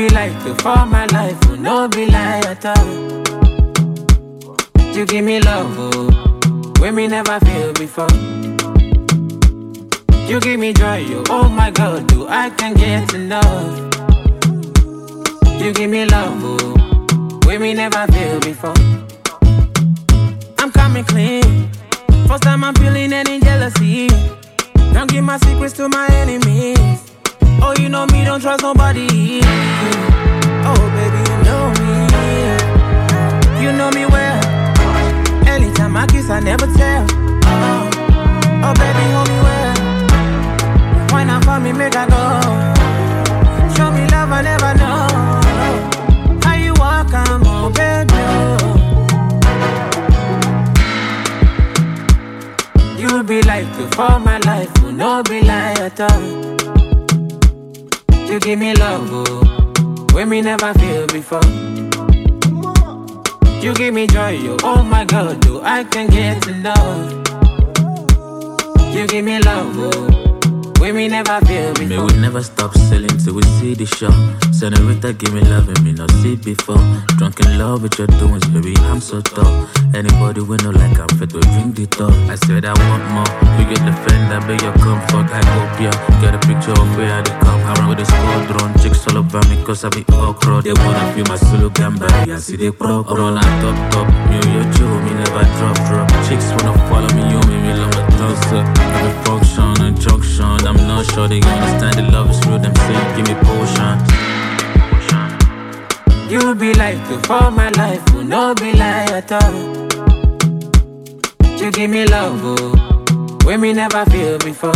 be like to for my life, will no be lie at all. You give me love, oh, when me never feel before. You give me joy, oh, oh my God, do I can get enough? You give me love, oh, when me never feel before. I'm coming clean. First time I'm feeling any jealousy. Don't give my secrets to my enemies. Oh, you know me, don't trust nobody. Oh, baby, you know me. You know me well. Anytime I kiss, I never tell. Oh, oh baby, hold me well. Why not for me, make I go? Show me love, I never know. How you walk, I'm on, baby. oh. You be like to for my life, will no be lie at all. You give me love, oh, when me never feel before. You give me joy, oh, oh my God, do I can get enough? You give me love, oh, when me never feel May before. we never stop selling till we see the show. Senorita, give me love and me not see before. Drunk in love with your doings, baby, I'm so tall. Anybody we know like I'm fit to drink the top. I said I want more. You get the friend, I bet your comfort. I hope ya get a picture of where I dey come. Around with a squadron, chicks all over me cause I be okra. They wanna feel my solo gamba, I see they pro. Run on top top, me your Joe, me never drop drop. Chicks wanna follow me, you me me love my close up. Every function and junction, I'm not sure they understand the love is real. Them say give me potion. You be like to for my life, will no be lie at all. You give me love, oh, when me never feel before.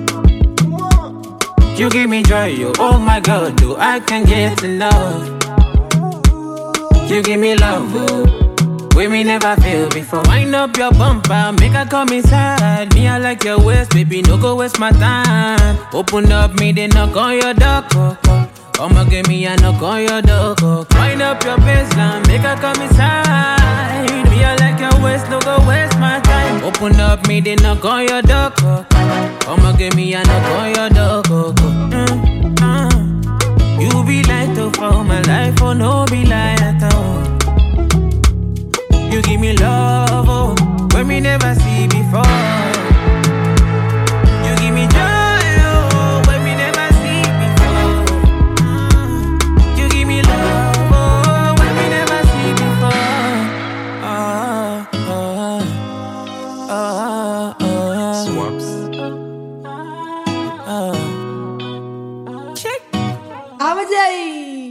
You give me joy, oh, oh my God, do I can get enough? You give me love, oh, when me never feel before. Wind up your bumper, make her come inside. Me, I like your waist, baby, no go waste my time. Open up, me, they knock on your door. oh, oh. I'ma give me a knock on your door. oh. Wind up your baseline, make her come inside. Me, I like your waist, no go waste my time. Open up, me, they knock on your door. oh. I'ma give me a knock on your door. oh, oh. Mm, uh. You be like to for my life, oh no be lie at all. You give me love, oh, when me never see before. You give me joy, oh, when me never see before. Mm. You give me love, oh, when me never see before. Ah, ah, ah, ah, Swaps. ah. Check. Abajay.